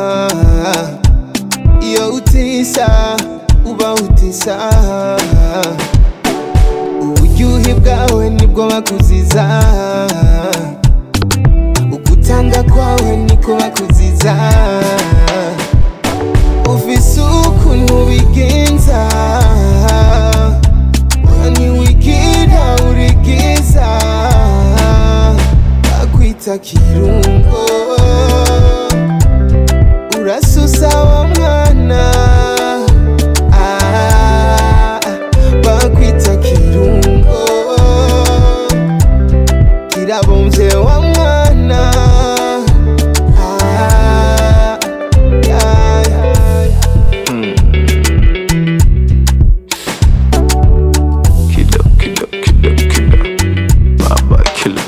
iyo utisa uba utisa uburyohe bwawe nibwo bakuziza ugutanga kwawe niko bakuziza ufise ukuntu bigenza ntiwigira urigiza bakwita kirungo urasusa wa mwana Ah, bakwita kirungo kirabomvye wa mwana Ah, yeah, yeah. Killer, killer, killer, killer. Baba killer.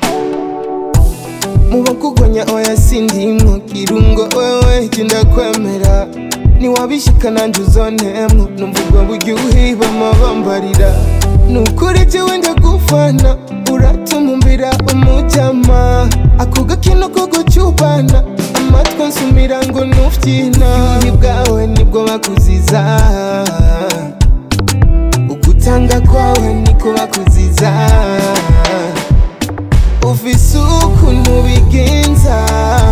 mubakugonya oya sindimwo kirungo wewe jenda kwemera niwabishika nanje uzontemo numva ubwo buryohe bama bambarira nukuri jewe ndagufana uratuma umbira umujama ako gakino ko gucubana amatwi ansumira ngo nufyina uburyohe bwawe nibwo bakuziza ugutanga kwawe niko bakuziza ufise ukuntu bigenza